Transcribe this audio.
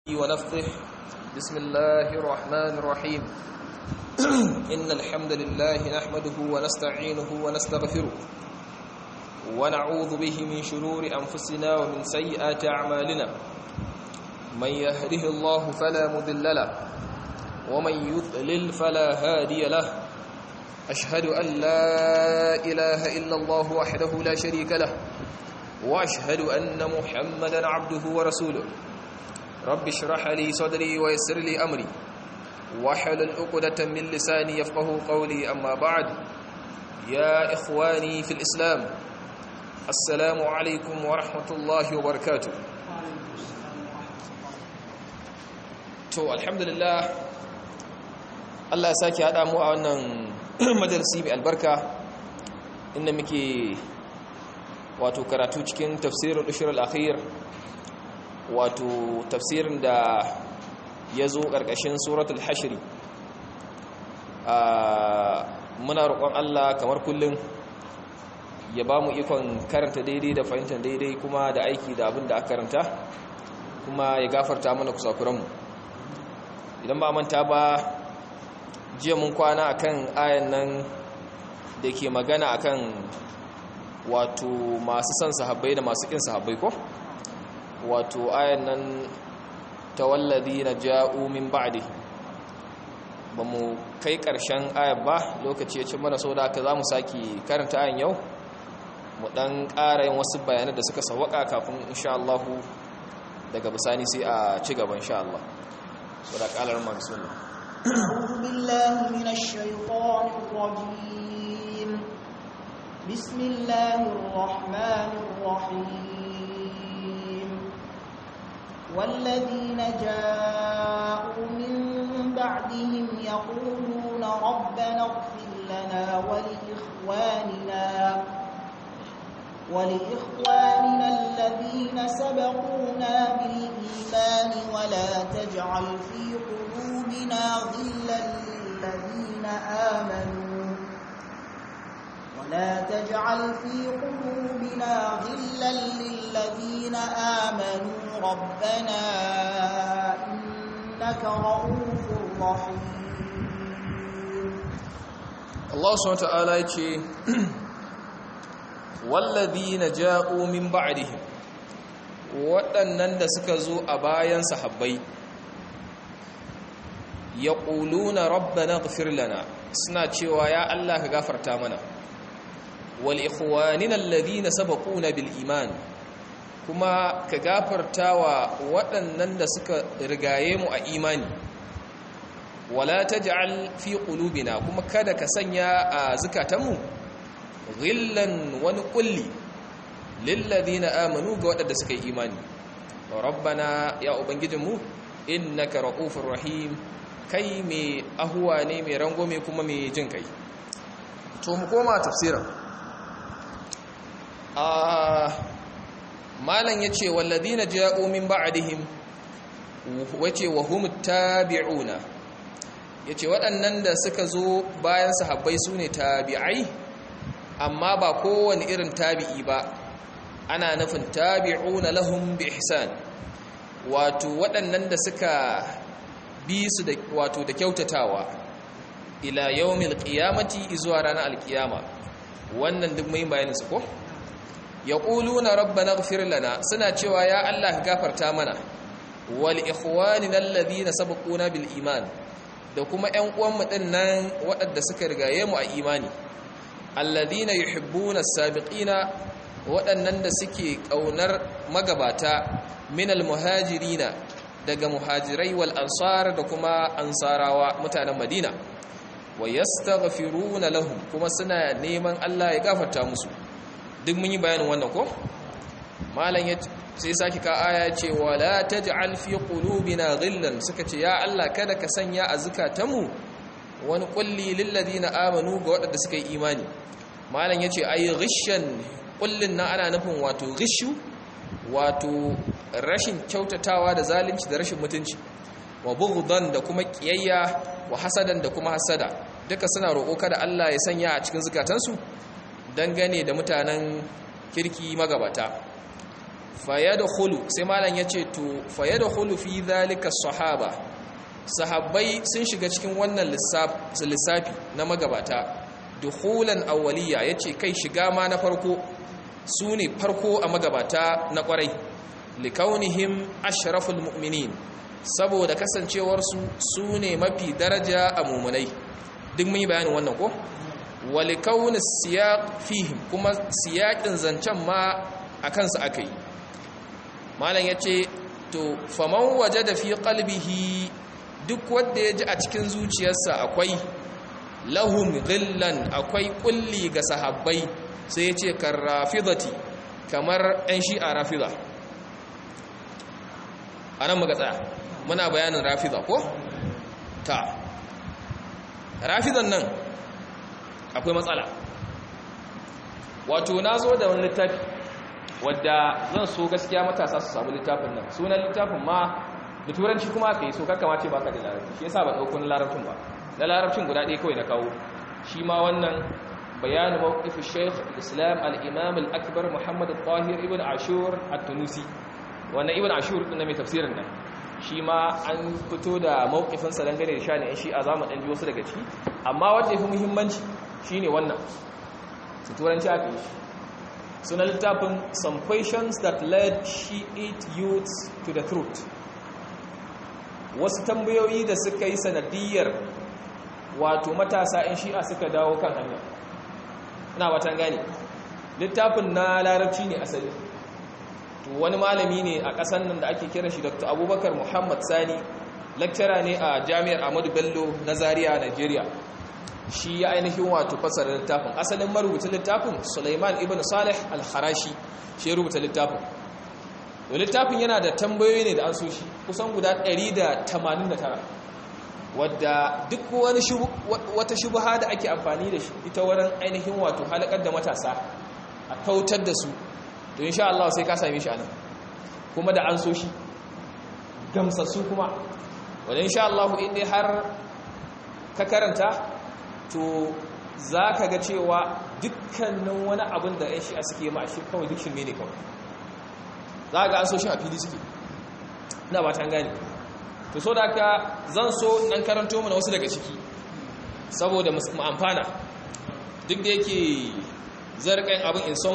ونفثه بسم الله الرحمن الرحيم إن الحمد لله نحمده ونستعينه ونستغفره ونعوذ به من شرور أنفسنا ومن سيئات أعمالنا من يهده الله فلا مذل له ومن يضلل فلا هادي له أشهد أن لا إله إلا الله وحده لا شريك له وأشهد أن محمدا عبده ورسوله رب اشرح لي صدري ويسر لي أمري واحلل عقدة من لساني يفقه قولي أما بعد يا إخواني في الإسلام السلام عليكم ورحمة الله وبركاته to alhamdulillah Allah ya sake haɗa mu a wannan majalisi mai albarka inda muke wato karatu cikin tafsirin ushur al-akhir wato tafsirin da ya zo ƙarƙashin suratul hashiri muna roƙon Allah kamar kullum ya ba mu ikon karanta daidai da fahimtar daidai kuma da aiki da abin da aka karanta kuma ya gafarta mana kusakuranmu idan ba manta ba jiya mun kwana akan ayan nan da ke magana akan wato masu son sahabbai da masu kin sahabbai ko wato ayan nan ta wallazi na ja'u min ba'di ba mu kai ƙarshen ayan ba lokaci ya ci mana so da aka za mu sake karanta ayan yau mu ɗan ƙara yin wasu bayanai da suka sawaka kafin insha Allah daga bisani sai a ci gaba insha Allah so da ƙalar ma bismillah أعوذ بالله من الشيطان الرجيم بسم الله الرحمن الرحيم والذين جاءوا من بعدهم يقولون ربنا اغفر لنا ولإخواننا ولإخواننا الذين سبقونا بالإيمان ولا تجعل في قلوبنا غلا للذين آمنوا ولا تجعل في قلوبنا غلا للذين آمنوا ربنا إنك رؤوف رحيم Allah subhanahu wataala yace walladhina ja'u min ba'dihim waɗannan da suka zo a bayan sahabbai yaquluna rabbana ighfir lana suna cewa ya Allah ka gafarta mana wal ikhwanina alladhina sabaquna bil iman kuma ka gafartawa waɗannan da suka rigaye mu a imani wala taj'al fi qulubina kuma kada ka sanya a zukatanmu ghillan wani kulli lil ladina amanu ga waɗanda suka yi imani rabbana ya ubangijinmu innaka raufur rahim kai mai ahuwa ne mai rangome kuma mai jin kai to mu koma tafsirin a malan yace walladina ja'u min ba'dihim wace wa hum tabi'una yace waɗannan da suka zo bayan sahabbai sune tabi'ai amma ba kowane irin tabi'i ba ana nufin tabi'una lahum bi ihsan wato waɗannan da suka bi su da wato da kyautatawa ila yawmil qiyamati zuwa ranar alkiyama wannan duk mai bayanin su ko yaquluna rabbana ighfir lana suna cewa ya Allah ka gafarta mana wal ikhwanina alladhina sabaquna bil iman da kuma ƴan uwan mu dinnan waɗanda suka rigaye mu a imani alladhina yuhibbuna as-sabiqina waɗannan da suke ƙaunar magabata minal muhajirina daga muhajirai wal ansar da kuma ansarawa mutanen madina wa yastaghfiruna lahum kuma suna neman Allah ya gafarta musu duk mun yi bayanin wannan ko malam ya sai saki ka aya ce wala taj'al fi qulubina ghillan suka ce ya Allah kada ka sanya a zukatanmu wani kulli lil ladina amanu ga waɗanda suka yi imani malam yace ayi ghishan kullin nan ana nufin wato ghishu wato rashin kyautatawa da zalunci da rashin mutunci wa bughdan da kuma kiyayya wa hasadan da kuma hasada duka suna roƙo kada Allah ya sanya a cikin zukatansu dangane da mutanen kirki magabata fayadkhulu sai malam yace to fayadkhulu fi dhalika sahaba sahabbai sun shiga cikin wannan lissafi na magabata dukhulan awwaliya yace kai shiga ma na farko su ne farko a magabata na kwarai likaunihim ashraful mu'minin saboda kasancewarsu su ne mafi daraja a mumunai duk mun yi bayanin wannan ko walikauni siyaq fihim kuma siyaƙin zancen ma a kansu aka yi malam ya ce to faman waje da fi qalbihi duk wanda ya ji a cikin zuciyarsa akwai lahum ghillan akwai kulli ga sahabbai sai ya ce kan rafidati kamar 'yan shi'a rafida a nan muka tsaya muna bayanin rafida ko? ta rafidan nan akwai matsala wato na zo da wani littafi wadda zan so gaskiya matasa su samu littafin nan sunan littafin ma da turanci kuma aka yi so kakama ce ba ka da larabci shi yasa ba ɗaukun larabcin ba na larabcin guda ɗaya kawai na kawo shi ma wannan bayanin mawqifin shaykh islam al-imam al-akbar muhammad al-tahir ibn ashur at-tunusi wannan ibn ashur din mai tafsirin nan shi ma an fito da mawqifin sa dangane da shani shi a zamu dan ji wasu daga ciki amma wanda yafi muhimmanci shine wannan su turanci aka yi shi sunan littafin some questions that led shiite youths to the truth wasu tambayoyi da suka yi sanadiyar wato matasa in shi'a suka dawo kan hanya ina watan gani littafin na larabci ne asali to wani malami ne a ƙasan nan da ake kira shi dr abubakar muhammad sani lecturer ne a jami'ar ahmadu bello na zaria nigeria shi ya ainihin wato fasara littafin asalin marubuta littafin suleiman ibn salih al-harashi shi ya rubuta littafin to littafin yana da tambayoyi ne da an so shi kusan guda 189 wadda duk wani wata shubha da ake amfani da shi ita wurin ainihin wato halakar da matasa a kautar da su to insha Allah sai ka same shi anan kuma da an so shi gamsassu kuma wanda insha Allah in dai har ka karanta to za ka ga cewa dukkanin wani abin da yan shi'a suke ma shi kawai duk shirme ne kawai za ga an so shi a fili suke ina ba ta gani to so da ka zan so nan karanto mana wasu daga ciki saboda mu amfana duk da yake zarƙin abin in son